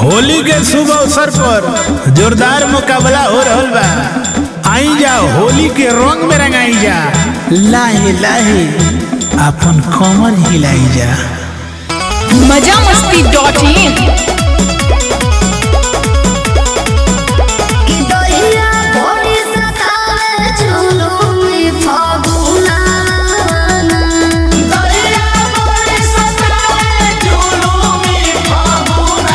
होली के शुभ अवसर पर जोरदार मुकाबला हो रहल बा आई जा होली के रंग में रंगाई जा लाहे लाहे अपन कमर हिलाई जा मजा मस्ती डॉट इन कि दहिया भोरी सतावे झुलुमी फागुना दहिया भोरी सतावे झुलुमी फागुना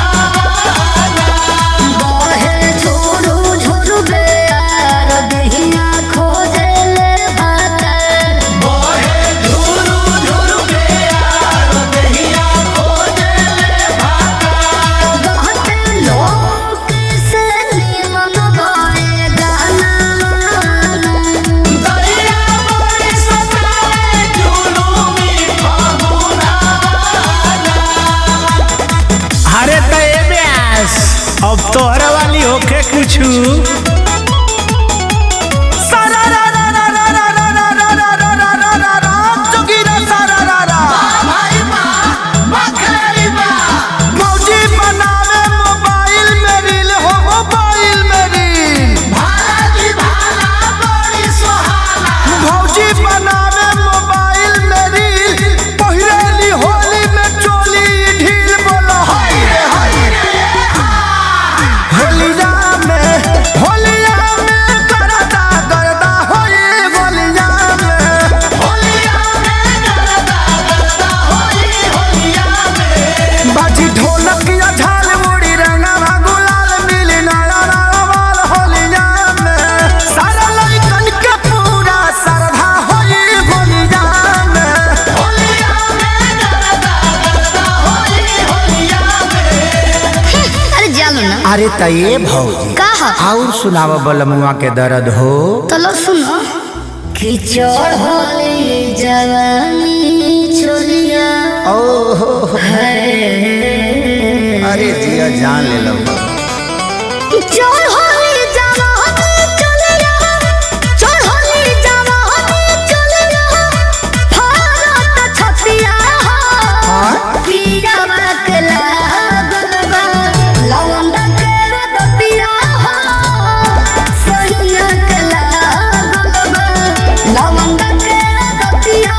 बहे झुरु झुरु बेयार दहिया खोजे ले भातर बहे झुरु झुरु बेयार दहिया खोजे ले भातर कहते लोग से निमन गाए गाना दहिया भोरी सतावे झुलुमी फागुना अरे त ए ब्यास अब तोहरा वाली होके कुछु भाई माँ बखेरी माँ मौजी बनावे मोबाइल में रील हो मोबाइल में रील भाला की भाला बड़ी सुहाना मौजी बनावे मोबाइल में रील पहिरेली होली में चोली ढील बोलो हाय रे हाय होलिया में होलिया में करदा करदा होई होलिया में होलिया में गरदा गरदा होली होलिया में बाजी ढोलक या झाल मुड़ी रंगवा गुलाल मिली नया नवाल होलिया में सारा लड़कन के पूरा श्रद्धा होई होलिया में होलिया में गरदा गरदा होली होलिया में अरे जानो ना अरे तये भौजी कहा और सुनाव बलमुआ के दर्द हो तो लो सुनो खिचड़ होली जवानी छोलिया ओहो अरे जिया जान ले लो चोर होली जवानी चलिया चोर होली जवानी चलिया भारत छतिया पीरा बकला गलबा लवंडा के रतिया सैया कला गलबा लवंडा के रतिया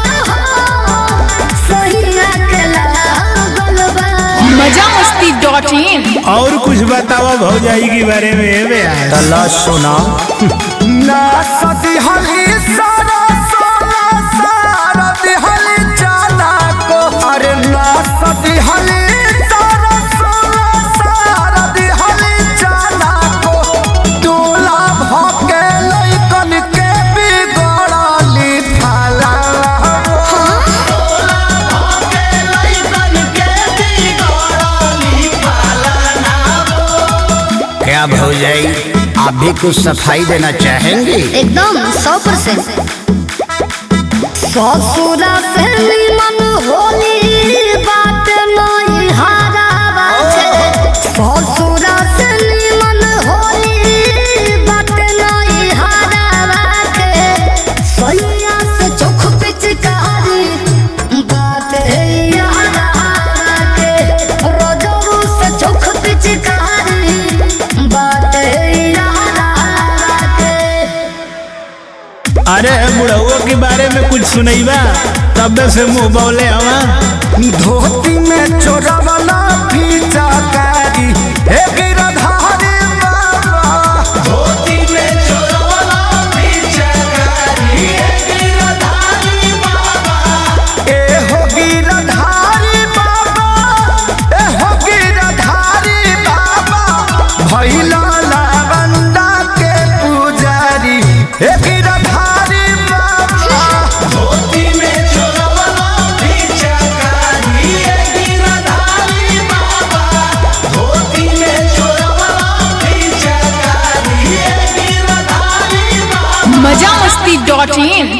सैया कला गलबा मजा मस्ती डॉट इन और कुछ बतावा भौजाई के बारे में ए ब्यास तला सुना ना सदी हली सारा सारा सारा दिहली जाना को अरे ना सदी हली सारा सारा सारा दिहली जाना को दूल्हा भके लइकन के बिगड़ली फला क्या भौजाई आप भी कुछ सफाई देना चाहेंगे एकदम सौ परसेंट ससुरा से निमन होली बात नहीं हारा बाटे ससुरा से निमन होली बात नहीं हारा बाटे सैया से चोख पिचकारी बात यारा बाटे रोजरू से चोख पिचकारी बात यारा बाटे अरे बुढ़उआ के बारे में कुछ सुनैबा तब से मुंह बौले हवा धोती में चोरवला फीचा कारी हे गिरधारी बाबा धोती में चोरवला फीचा कारी हे गिरधारी बाबा ए हो गिरधारी बाबा ए हो गिरधारी बाबा भैला लावंडा के पुजारी हे गिरधारी बाबा धोती में चोरवला फीचा कारी हे गिरधारी बाबा धोती में चोरवला फीचा कारी हे गिरधारी बाबा मजा मस्ती डॉट इन